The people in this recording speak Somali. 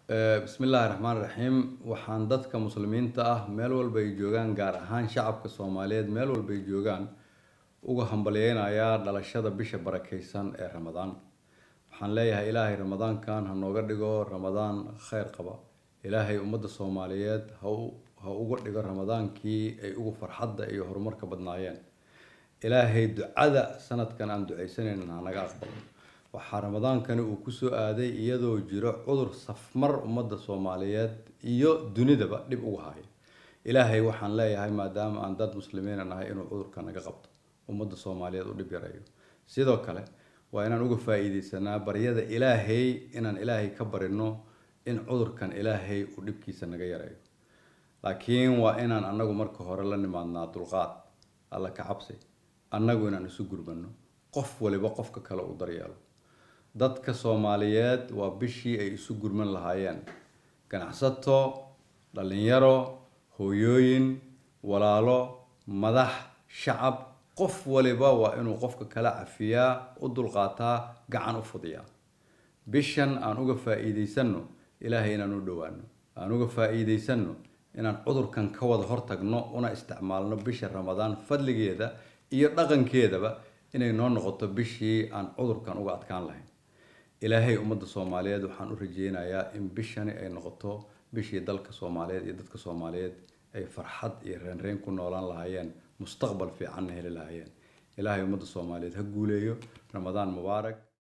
bismi illaahi raxmaan raxiim waxaan dadka muslimiinta ah meel walba ay joogaan gaar ahaan shacabka soomaaliyeed meel walba ay joogaan uga hambalyeynayaa dhalashada bisha barakeysan ee ramadaan waxaan leeyahay ilaahay ramadaankan ha nooga dhigo ramadaan kheyr qaba ilaahay ummadda soomaaliyeed ha ha uga dhigo ramadaankii ay ugu farxadda iyo horumarka badnaayeen ilaahay ducada sanadkan aan ducaysanaynin ha naga aqbalo waxaa ramadaankani uu kusoo aaday iyadoo jiro cudur safmar ummadda soomaaliyeed iyo dunidaba dhib ugu haya ilaahay waxaan leeyahay maadaama aan dad muslimiina nahay inuu cudurka naga qabto ummadda soomaaliyeed u dhib yareeyo sidoo kale waa inaan uga faa-iideysanaa baryada ilaahay inaan ilaahay ka barino in cudurkan ilaahay uu dhibkiisa naga yareeyo laakiin waa inaan anagu marka hore la nimaadnaa dulqaad alla ka cabsi annagu inaan isu gurmano qof waliba qofka kale u daryeelo dadka soomaaliyeed waa bishii ay isu gurman lahaayeen ganacsato dhalinyaro hooyooyin walaalo madax shacab qof waliba waa inuu qofka kala cafiyaa u dulqaataa gacan u fudiyaa bishan aan uga faa-iideysano ilaahay inaan u dhowaano aan uga faa-iideysano inaan cudurkan ka wada hortagno una isticmaalno bisha ramadaan fadligeeda iyo dhaqankeedaba inay noo noqoto bishii aan cudurkan uga adkaan lahayn ilaahay ummadda soomaaliyeed waxaan u rajeynayaa in bishani ay noqoto bishii dalka soomaaliyeed iyo dadka soomaaliyeed ay farxad iyo reenreen ku noolaan lahaayeen mustaqbal fiicanna heli lahaayeen ilaahay ummadda soomaaliyeed ha guuleeyo ramadaan mubaarak